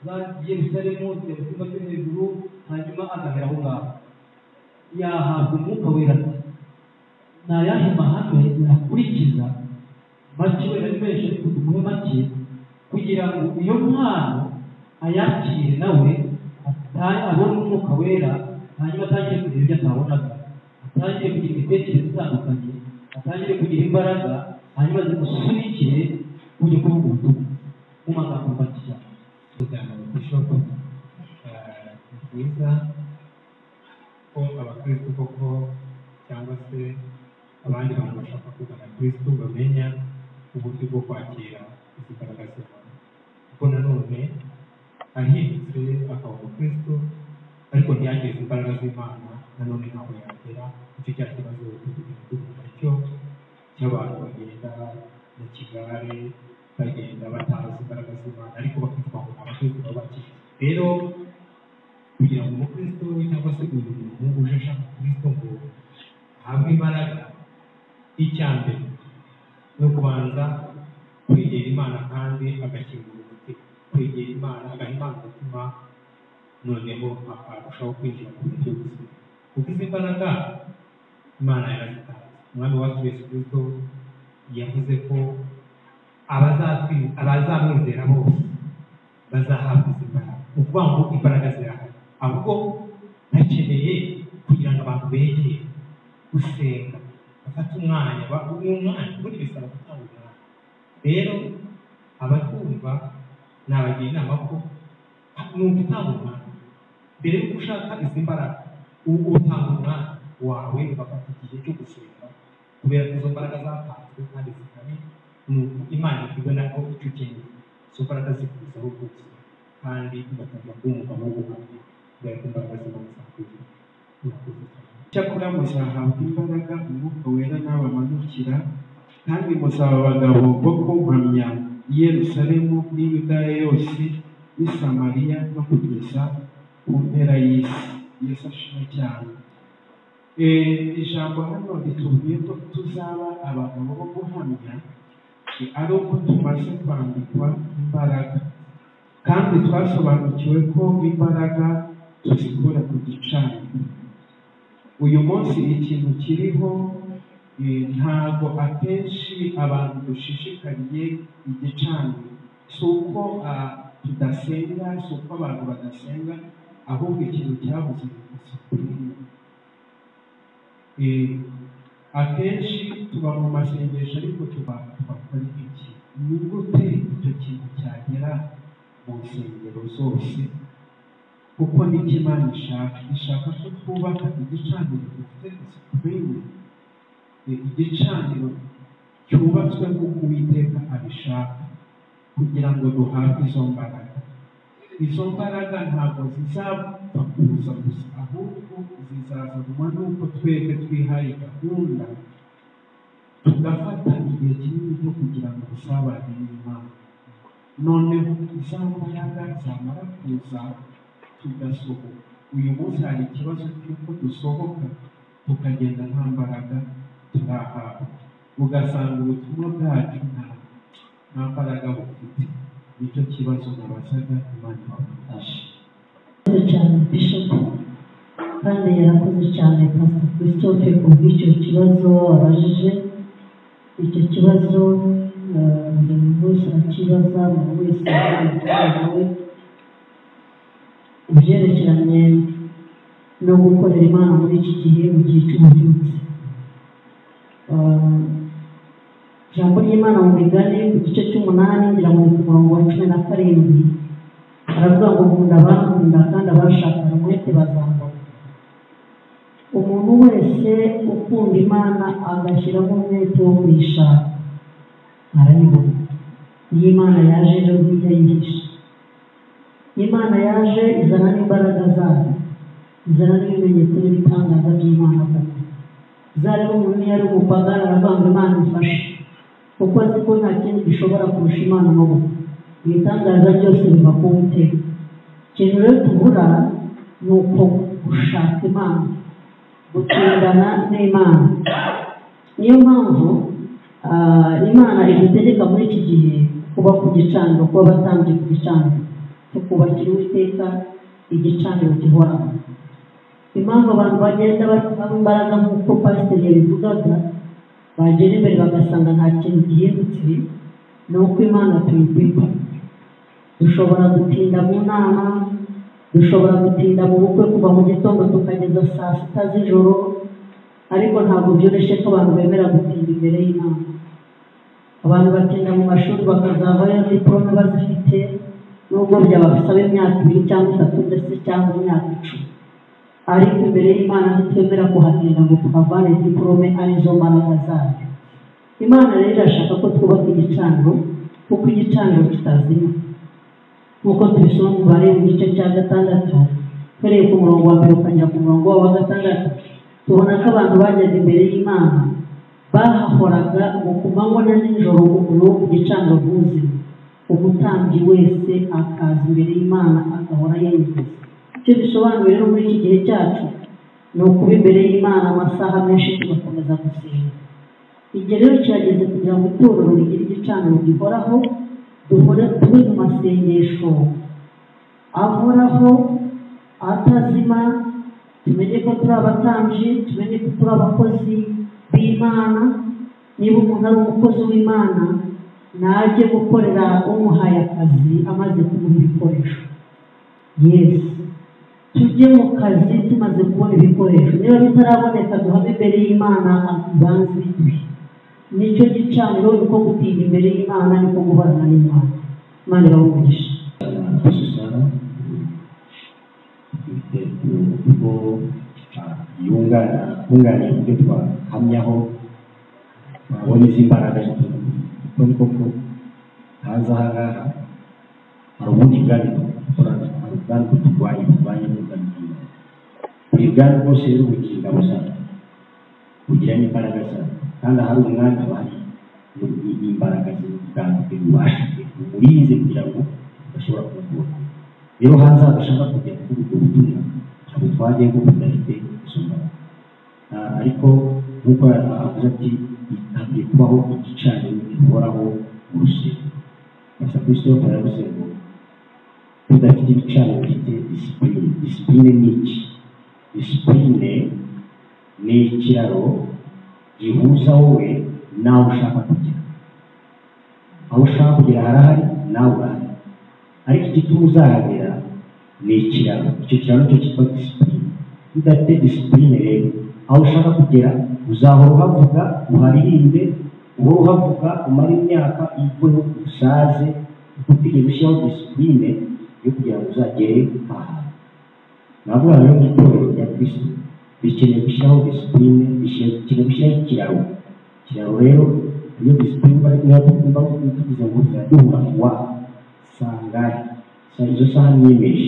zagiye gusaremo zijya mu cyumba cyo hejuru hanyuma agahera aho ngaho yahabwa umwuka wera ati ni ayahe mahame nakurikiza make wera ari menshi ariko tumuhe make kugira ngo iyo mpano ayakire nawe abone umwuka wera hanyuma atangire kugira ibyo atabonaga atangire kugira imitekerereze itandukanye atangire kugira imbaraga hanyuma zimusunikire kuja kuvuga ubutumwa mu magambo make cyane kuganira ku isoko ni byiza ko abakristo koko cyangwa se abandi bantu bashaka kugana kristo bamenya uburyo bwo kwakira izi mbaraga z'imana kuko nanone ahindutse akaba umukristo ariko ntiyageze imbaraga z'imana nanone ntabwo yagera icyo cya kibazo tugira tuguma cyo cy'abantu bagenda mu kigare bagenda batazi imbaraga z'imana ariko bakitwa ngo abakristo babakiriye rero kugira ngo umukristo cyangwa se uyu muntu uje ashaka kristo ngo ahabwe imbaraga icya mbere ni ukubanza kwegera imana kandi agakingura umutima kwegera imana agaha imana umutima noneho akarushaho kwinjira mu buryo buzima kuko izi mbaraga imana yarazitanze umwami wacu yesu kristo yavuze ko abazatwi- abazamwizera bose bazahabwa izi mbaraga ni ukuvuga ngo imbaraga zirahari ahubwo ntakeneye kugira ngo abantu begere gusenga bafate umwanya ba- ni umwanya ubundi bisaba gutanga umwanya rero abatwumva nabagira inama ko nubwo utanga umwanya mbere yuko ushaka izi mbaraga u- utanga umwanya wawe ugafata igihe cyo gusenga kubera ko izo mbaraga zatanzwe kandi zikomeye ni uko imana itubona ko icyo ukeneye izo mbaraga zikuzaho rwose kandi ugatangira kuba umugabo w'ubuhamya kubera ko imbaraga z'imana zakuzuye murakoze cyane cyakora muzahabwa imbaraga umwuka wera n'abamanukira kandi muzaba abagabo bo kumpamya i yerusalemu n'i yudaya yose n'i samariya no kugeza ku mpera y'isi yesu ashima cyane Eh, ijambo hano ritubwiye ko tuzaba abagabo bo guhamya eh, ari uko tumaze kwambikwa imbaraga kandi twasobanukiwe ko imbaraga tuzikura ku gicaniro uyu munsi ikintu kiriho eh, ntabwo akenshi abantu dushishikariye igicaniro si uko ah, tudasenga si uko abantu badasenga ahubwo ikintu cyabuze ni disipurine Eh, akenshi tuba mu masengesho ariko tuba tubakora iki ni gute icyo kintu cyagera mu nsengero zose kuko n'icyo imana ishaka ishaka ko twubaka igicaniro gifite disipurine igicaniro cyubatswe nk'uko uwiteka abishaka kugira ngo duhabwe izo mbaraga izo mbaraga ntabwo zizapfa kuza gusa ahubwo zizazanwa n'uko twebwe twihaye gahunda tugafata igihe kinini cyo kugira ngo dusabane n'imana noneho za mbaraga zamara kuza tugasohoka uyu munsi hari ikibazo cy'uko dusohoka tukagenda nta mbaraga turahawe ugasanga ubutumwa bwacu nta nta mbaraga bufite nicyo kibazo nabazaga imana bamufashe Yakoze cyane Bishop kandi yarakoze cyane Pastor Christophe ku bw'icyo kibazo abajije icyo kibazo eh, buri muntu wese arakibaza buri wese agira we ibyerekeranye no gukorera imana muri iki gihe mu gihe cy'ububyutse Eh, ijambo ry'imana mu migani ku gice cy'umunani ngira ngo ni ku murongo wa cumi na karindwi aravuga ngo nkunda abakunda kandi abashakana umwete bazambara umuntu wese ukunda imana agashyiramo umwete wo kuyishaka arayibona iyo imana yaje ejo bwite yihishe imana yaje izana n'imbaraga zayo izana n'ibimenyetso n'ibitangaza by'imana koko zari umuntu iyo ari umupagani aravuga ngo imana ifashe kuko azi ko nta kindi gishobora kurusha imana amaboko ibitangaza byose biva ku witeka ikintu rero tubura ni uko gushaka imana gutindana n'imana niyo mpamvu ah, imana idutegeka muri iki gihe kuba ku gicaniro kuba abatambye ku gicaniro tukubakira uwiteka igicaniro gihoraho impamvu abantu bagenda bashyiramo imbaraga nk'uko pasiteri yabivugaga bagera imbere bagasanga nta kintu gihindutse ni uko imana tuyiguha dushobora gutinda mu nama dushobora gutinda mu bukwe kuva mu gitondo tukageza saa sita z'ijoro ariko ntabwo byoroshye ko abantu bemera gutinda imbere y'imana abantu batinda mu mashuri bakazavayo diporome bazifite nubwo byabasaba imyaka ibiri cyangwa itatu ndetse cyangwa imyaka icumi ariko imbere y'imana ntitwemera kuhatinda ngo tuhavane diporome arizo mbaraga zayo imana rero irashaka ko twubaka igicaniro kuko igicaniro kitazima nk'uko tubisoma mu mibare mu gice cya gatandatu uhereye ku murongo wa mbere ukajya ku murongo wa gatandatu tubona ko abantu bajyaga imbere y'imana bahahoraga mu kumanywa na nijoro umuriro wo ku gicaniro bw'ubuzima umutambyi wese akaza imbere y'imana agahora yenyegeza icyo bisobanuye rero muri iki gihe cyacu ni ukuba imbere y'imana amasaha menshi tugakomeza gusenga igihe rero kirageze kugira ngo itorero rigire igicaniro gihoraho duhore tube mu masengesho ahoraho atazima tumenye ko turi abatambyi tumenye ko turi abakozi b'imana niba umuntu ari umukozi w'imana najye gukorera umuhaye akazi amaze kubona ibikoresho yesi tujye mu kazi tumaze kubona ibikoresho niba bitaraboneka duhame imbere y'imana ibanze biduhe nicyo gicaniro ni uko gutinya imbere y'imana niko guhorana n'imana imana irabumugisha gushushanya ubwo yunganira ibyo twahamyaho twabona izi mbaraga kuko ni koko hanze aha ngaha hari ubundi bwari dukorana hari ubwari buturwanya burwanya n'ubwamenya buri bwari bwose rero bugira ingabo zayo bugira n'imbaraga zayo kandi ahari umwanya bahari n'imbaraga z'ubwami bwe bubasha bwe bumurinze kugira ngo udashobora kuvurwa rero hanze hadashaka kujya kuri ubwo butumwa ntabwo twagiye ngo budafite izo mbaraga ariko nk'uko avuze ati bitabye kubaho igicaniro gihoraho mu rusengero gusa christophe yaravuze ngo tudafite ibicaniro bifite disipurine disipurine ni iki disipurine ni ikiraro gihuza wowe n'aho ushaka kugera aho ushaka kugera harahari nawe urahari ariko igituma uzahagera ni ikiraro icyo kiraro cyo cyitwa disipurine udafite disipurine rero aho ushaka kugera uzahora uhavuga uharirimbe uhora uhavuga umare imyaka ivuyeho usaze utigeze ushyiraho disipurine yo kugira ngo uzagere ahantu navuga rero mu itorero rya kristo bikeneye gushyiraho disipurine bikeneye gushyiraho ikiraro ikiraro rero iyo disipurine bari niba tugomba tuvuze ngo turaduhura kuwa saa ngari saa izo saha mwiyemeje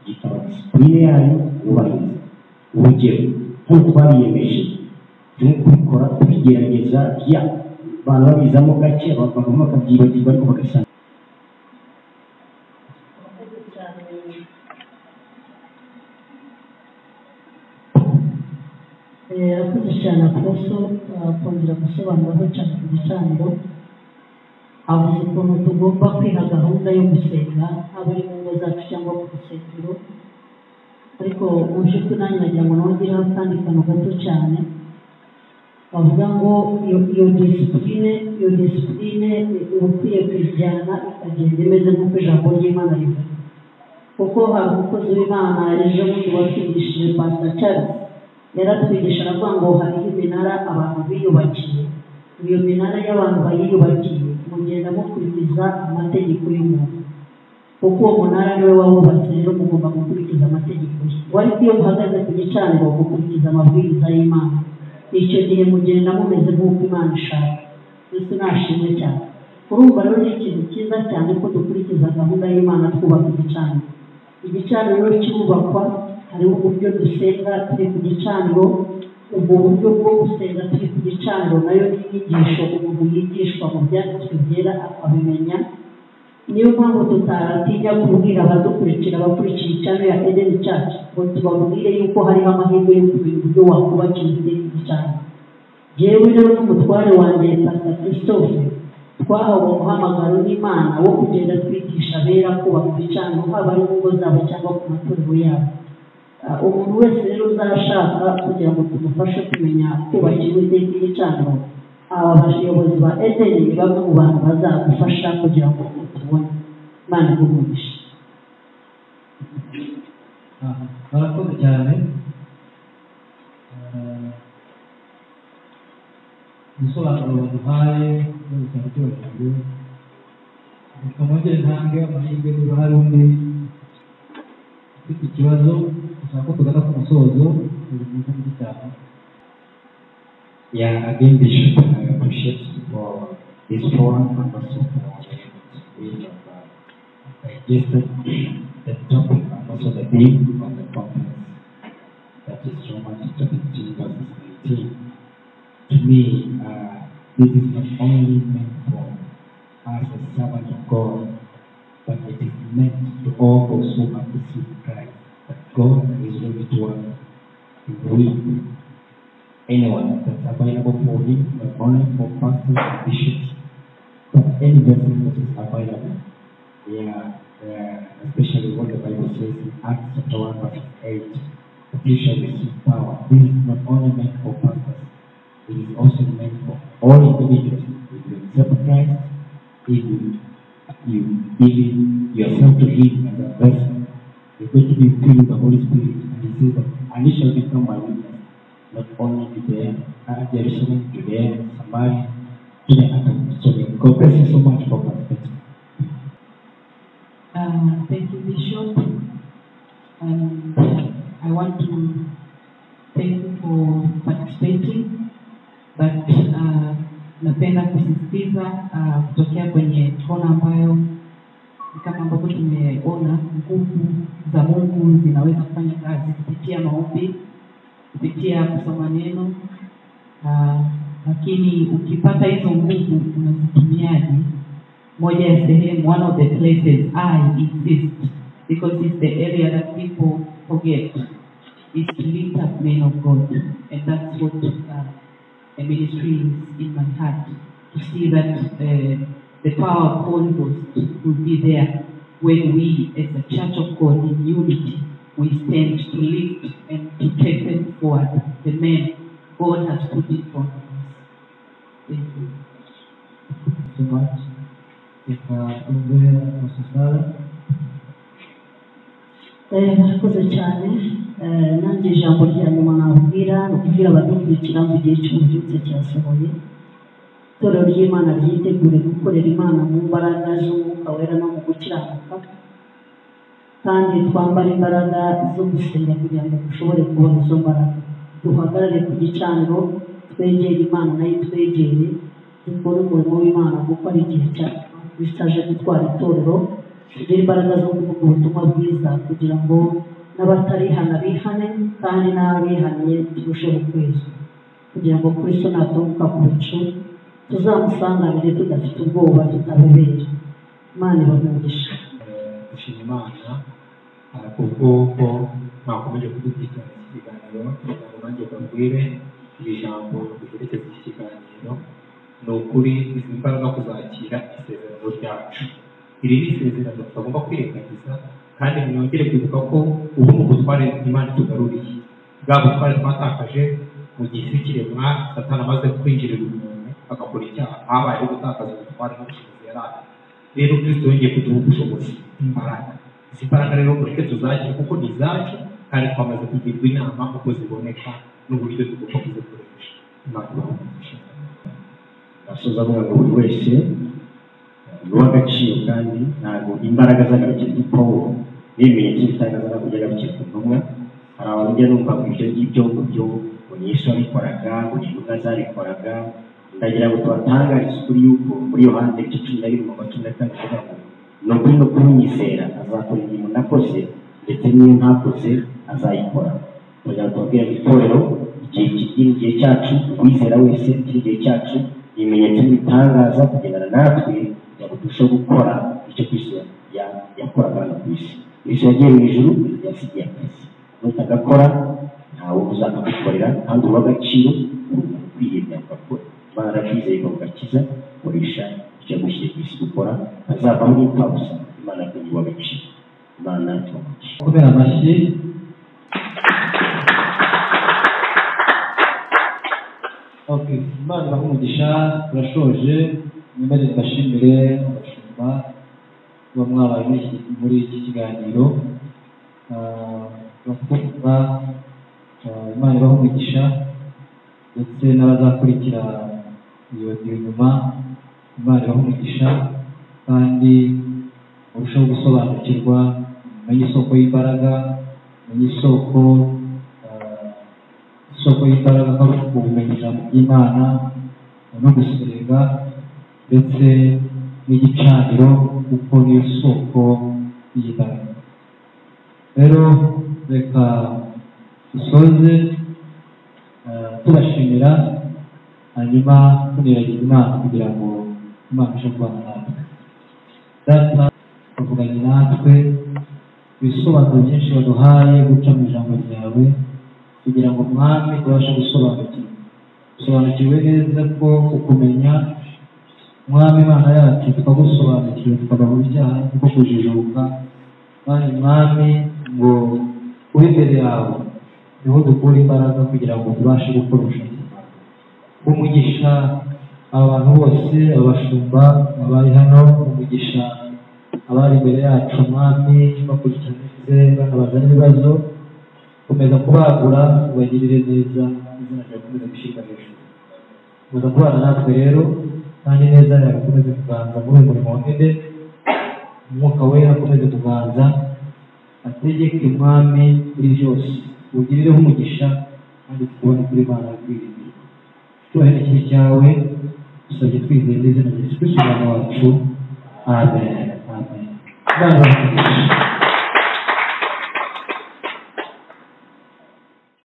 gitaba disipurine yanyu mwubahiriza urugero nk'uko twabiyemeje turimo kubikora tubigerageza ya abantu babizamo gake bagomba bakabyibagirwa ariko bagasanga yakoze cyane akoroso akongera gusobanuraho cyane ku gicaniro avuze ukuntu tugomba kwiha gahunda yo gusenga haba ari mu ngo zacu cyangwa ku rusengero ariko mu by'ukuri nanjye nagira ngo nongeraho akandi kantu gato cyane bavuga ngo iyo disipurine iyo disipurine uba ukwiye kuyijyana ikagenda imeze nk'uko ijambo ry'imana rivuga kuko hari umukozi w'imana ejo bundi watwigishije pasita cyarisi yaratwigisha aravuga ngo hariho iminara abantu biyubakiye iyo minara y'abantu bayiyubakiye mugenda mukurikiza amategeko y'umuntu kuko uwo munara niwe wawubatse rero mugomba gukurikiza amategeko ye wari iyo muhagaze ku gicaniro mukurikiza amabwiriza y'imana icyo gihe mugenda mumeze nk'uko imana ishaka mbese nashimwe cyane urumva rero ni ikintu cyiza cyane ko dukurikiza gahunda y'imana twubaka igicaniro igicaniro cyubakwa hariho uburyo dusenga turi ku gicaniro ubwo buryo bwo gusenga turi ku gicaniro nayo ni inyigisho umuntu yigishwa mu byanditswe byera akabimenya niyo mpamvu tutaratinya kubwira abadukurikira abakurikiye icaniro ya edeni cacu ngo tubabwire yuko hariho amahirwe yo kumenya uburyo wakubakira igicaniro yewe rero n'umutware wanjye pasita christophe twahawe umuhamagaro n'imana wo kugenda twigisha abera kubaka ibicaniro haba ari mu ngo zabo cyangwa ku matorero yabo umuntu wese rero uzashaka kugira ngo tumufashe kumenya kubakira iteka igicaniro aba bayobozi ba edeni ni bamwe mu bantu bazagufasha kugira ngo utubone imana igumishe barakoze cyane ibisobanuro baduhaye bose abaturage reka nongere ntange amahirwe niba hari undi ufite ikibazo ushaka ko tugana ku musozo buri munsi muri cyane Yeah, again, Bishop, I appreciate for this forum and also for the way of uh, digested the topic and also the theme of the conference. That is Romans chapter 15, verses 19. To me, uh, this is not only meant for us as servants of God, but it is meant to all those who have received Christ, that God is ready to work with anyone that's available for him, not only for pastors and bishops, but any vessel that is available. Yeah, yeah, especially what the Bible says in Acts chapter 1, verse 8. That you shall receive power. This is not only meant for pastors, it is also meant for all individuals who will accept Christ even you giving yourself to Him as a vessel. You're going to be filled with the Holy Spirit, and He says that, and you shall become my witness, not only to the uh, Jerusalem, to the Samaria, to the uttermost. So God bless you so much for perspective. Uh, thank you, Bishop. And I want to thank you for participating, but uh, napenda kusisitiza uh, kutokea kwenye kona ambayo ni kama ambavyo tumeona nguvu za Mungu zinaweza kufanya kazi kupitia maombi, kupitia kusoma neno uh, lakini ukipata hizo nguvu unazitumiaje? moja ya sehemu one of the places I insist because it's the area that people forget is to lift up men of God and that's what uh, a ministry is in my heart to see that uh, the power of Holy Ghost will be there when we as a church of God in unity we stand to lift and to take them forward the men God has put in front of us. Thank you. so much. If uh, Umbe Masasara, Eh, murakoze cyane Eh, nanjye ijambo rya nyuma nababwira ni ukubwira abadukurikira mu gihe cy'ububyutse cyasohoye itorero ry'imana ryitegure gukorera imana mu mbaraga z'umwuka wera no mu gukiranuka kandi twambare imbaraga zo gusenga kugira ngo dushobore kubona izo mbaraga duhagarare ku gicaniro twegere imana nayo twegere dukore umurimo w'imana kuko ari igihe cya kristo aje gutwara itorero tugire imbaraga zo kuvuga ubutumwa bwiza kugira ngo n'abatarihana bihane kandi n'abihaniye turusheho kwezwa kugira ngo kristo natoroka ku bicu tuzamusanganire tudafite ubwoba tutabobera imana ibamugisha gushima imana ah, kubw'uko mwakomeje kudukurikirana iki kiganiro kugira ngo nanjye mbabwire iri jambo riherekeza iki kiganiro ni ukuri izi mbaraga kuzakira isezerano ryacu iri ni isezerano tutagomba kwirengagiza kandi mwongere kwibuka ko ubu ni ubutware imana itugaruriye bwa butware twatakaje mu gihe isi kiremwa satani amaze kwinjirira umuntu agakora icyaha habayeho gutakaza ubutware n'ubushobozi yari afite rero kristo yongeye kuduha ubushobozi imbaraga izi mbaraga rero mureke tuzagire kuko ni izacu kandi twamaze kugirwa inama uko ziboneka n'uburyo tugomba kuzikoresha imana ibaha asoza avuga ngo buri wese uw'agaciro kandi ntabwo imbaraga z'agarukira kuri pawulo n'ibimenyetso bitangaza ntabwo by'agarukira ku ntumwa hari abajya numva ngo ibyo ngibyo byo yesu wabikoraga ngo intumwa zabikoraga ndagira ngo tubatangarize ukuri yuko muri yohani igice cumi na birindwi magana cumi na kane avuga ngo ni ukuri no kumwizera azakora imirimo nakoze ndetse n'iyo ntakoze azayikora kugira ngo tubabwire mu itorero igihe kigera igihe cyacu uwizera wese kiri igihe cyacu ibimenyetso n'ibitangaza kugendana natwe kugira ngo turusheho gukora icyo kristo ya- yakoraga hano ku isi kristo yagiye mu ijuru yasigiye akazi nutagakora ntawe uzakagukorera kandi uha agaciro umuntu ukwiye byakakora imana arakwizeye ikagugakiza koresha icyo yagushyiriye ku isi gukora azavamo n'ipfabusa imana akaguha agaciro imana tubamugisha kubera amashyi Okay, imana ibaha umugisha turashoje mwemere mbashimire abashumba kuba mwabaye muri iki- muri iki kiganiro Ah, turakumva ah, imana ibaha umugisha ndetse n'abazakurikira iyo iyo nyuma imana ibaha umugisha kandi murusheho gusobanukirwa mumenye isoko y'imbaraga mumenye isoko ah, isoko y'imbaraga ko ari ubumenyi ijambo ry'imana no gusenga ndetse n'igicaniro kuko niyo soko y'imbaraga rero reka dusoze eh, tubashimira hanyuma tuniragiza imana kugira ngo imana ishe kubana natwe data bavuganye natwe ibisobanuro byinshi waduhaye guca mu ijambo ryawe kugira ngo mwami tubashe gusobanukirwa dusobanukiwe neza ko kukumenya mwami imana yacu tukagusobanukiwe tukaba mu byaha kuko kujijuka mwami mwami ngo uri imbere yawe niho dukura imbaraga kugira ngo tubashe gukora ubushake bwawe. umugisha abantu bose abashumba abari hano umugisha abari imbere yacu mwami bakurikiranize banabaza n'ibibazo komeza kubagura ubagirire neza izina ryawe rikomeze gushyirwa hejuru komeza kubana natwe rero kandi neza yawe ikomeze kuganza muri uyu murimo wa ede umwuka wera akomeze kuganza ategeke mwami kuri byose ugirireho umugisha kandi tukubone kuri mana kwirinda cyubahiro ikibi cyawe dusabye twizeye n'izina rya yesu kirisiti umwana wacu amen amen imana ibahe umugisha